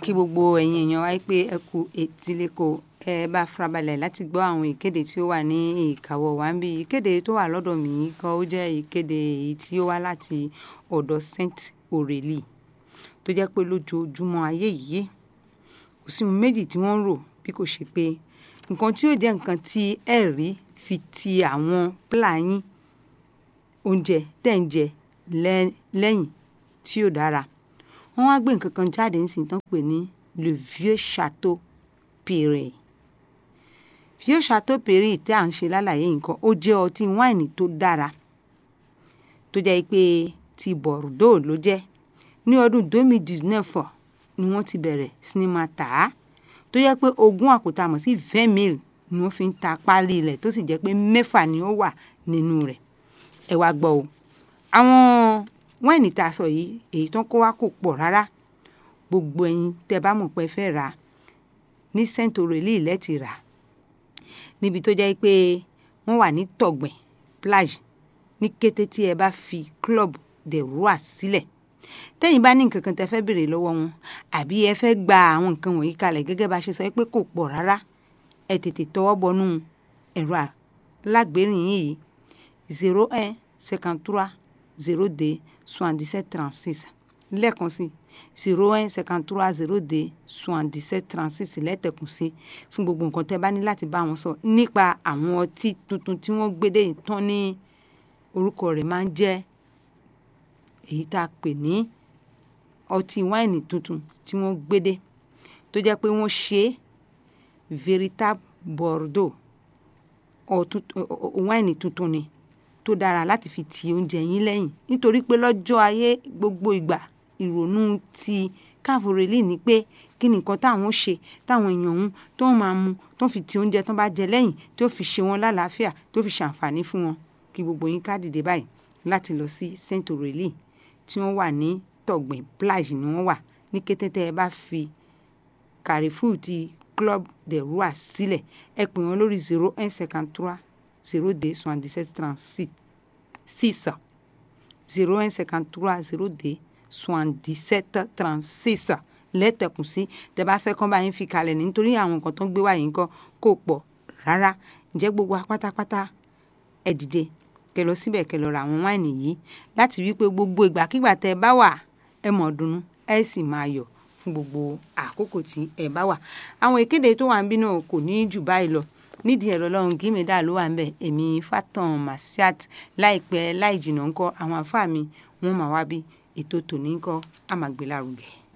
kí gbogbo ẹ̀yin èèyàn wáyé pé ẹ kú etíléko ẹ bá farabalẹ̀ láti gbọ́ àwọn ìkéde tí ó wà ní ìkàwọ́ wa ń bí ìkéde tó wà lọ́dọ̀ mi yìí kan ó jẹ́ ìkéde èyí tí ó wá láti ọ̀dọ̀ Saint Aurélie tó jẹ́ pé lójoojúmọ́ ayé yìí kò sí ohun méjì tí wọ́n ń rò bí kò ṣe pé nǹkan tí ó jẹ́ nǹkan tí ẹ rí fi ti àwọn pílà yín oúnjẹ tẹ̀ ń jẹ lẹ́yìn tí ó dára wọ́n wá gbé nǹkan kan jáde nísìnyí tán pè ní le vieux château Perret vieux château Perret tí à ń ṣe lálàyé nǹkan ó jẹ́ ọtí wáìnì tó dára tó jẹ́ pé ti Bordeaux ló jẹ́ ní ọdún 2019 ni wọ́n ti bẹ̀rẹ̀ sí ní máa tà á tó jẹ́ pé ogún àpótá mọ̀ sí vingt mille ni wọ́n fi ń ta páálí rẹ̀ tó sì jẹ́ pé mẹ́fà ni ó wà nínú rẹ̀ ẹ wá gbọ́ o àwọn wáìnì tá a sọ yìí èyí tó ń kó wá kò pọ̀ rárá gbogbo ẹ̀yin tẹ́ bá mọ̀ pé ẹ fẹ́ rà á ní Saint Aurélie lẹ́tì rà á níbi tó jẹ́ pé wọ́n wà ní tọ̀gbìn plage ní kété tí ẹ bá fi club de roi sílẹ̀ tẹ́yìn bá ní nǹkan kan tẹ́ fẹ́ béèrè lọ́wọ́ wọn àbí ẹ fẹ́ gba àwọn nǹkan wọ̀nyí kalẹ̀ gẹ́gẹ́ bá ṣe sọ pé kò pọ̀ rárá ẹ tètè tọwọ́ bọnú ẹ̀rọ alágbèérìn yìí zero un cinquante trois zero deux soixante-dix-sept trente-six lẹ́ẹ̀kan sí zero un cinquante trois zero deux soixante-dix-sept trente-six lẹ́tẹ̀kùn sí fún gbogbo nǹkan tẹ́ bá ní láti bá wọn sọ nípa àwọn ọtí tuntun tí wọ́n gbédè tán ní orúkọ rẹ̀ máa ń jẹ́ èyí tá a pè ní ọtí wáìnì tuntun tí wọ́n gbédè tó jẹ́ pé wọ́n ṣe véritable Bordeaux wáìnì tuntun ni tó dára láti fi ti oúnjẹ yín lẹ́yìn nítorí pé lọ́jọ́ ayé gbogbo ìgbà ìrònú ti Cape Aurélie ni pé kí ni nǹkan táwọn ṣe táwọn èèyàn ọ̀hún tó ń máa mu tó ń fi ti oúnjẹ tó bá jẹ lẹ́yìn tó fi ṣe wọn lálàáfíà tó fi ṣàǹfààní fún wọn kí gbogbo yín ká dìde báyìí láti lọ sí Saint Aurélie tí wọ́n wà ní tọ̀gbìn plage ni wọ́n wà ní kété tẹ́ ẹ bá fi Carrefour ti Club de Roi sílẹ̀ ẹ pè wọ́n lórí zero un cinquante trois zero deux soixante-dix-sept trente-six six zero un cinquante trois zero deux soixante-dix-sept trente-six lẹ́tẹ̀kùn sí tẹ́ bá fẹ́ kán bá yín fi kalẹ̀ nítorí àwọn nǹkan tó ń gbé wá yìí nǹkan kò pọ̀ rárá ǹjẹ́ gbogbo apátápátá ẹ dìde kẹ lọ síbẹ̀ kẹ lọ ra àwọn wáìnì yìí láti wí pé gbogbo ìgbàkigbà tẹ́ ẹ bá wà ẹ mọ̀ dùnnú ẹ sì máa yọ̀ fún gbogbo àkókò tí ẹ bá wà àwọn ìkéde tó wà ń bí náà kò ní jù báyìí lọ nídìí ẹ̀rọ lọ́run gímẹ̀dá ló wà ń bẹ̀ èmi Fatan Masiat láìpẹ́ láì jìnnà ńkọ́ àwọn àfáà mi wọ́n máa wá bí ètò tòní ńkọ́ àmàgbélárugẹ.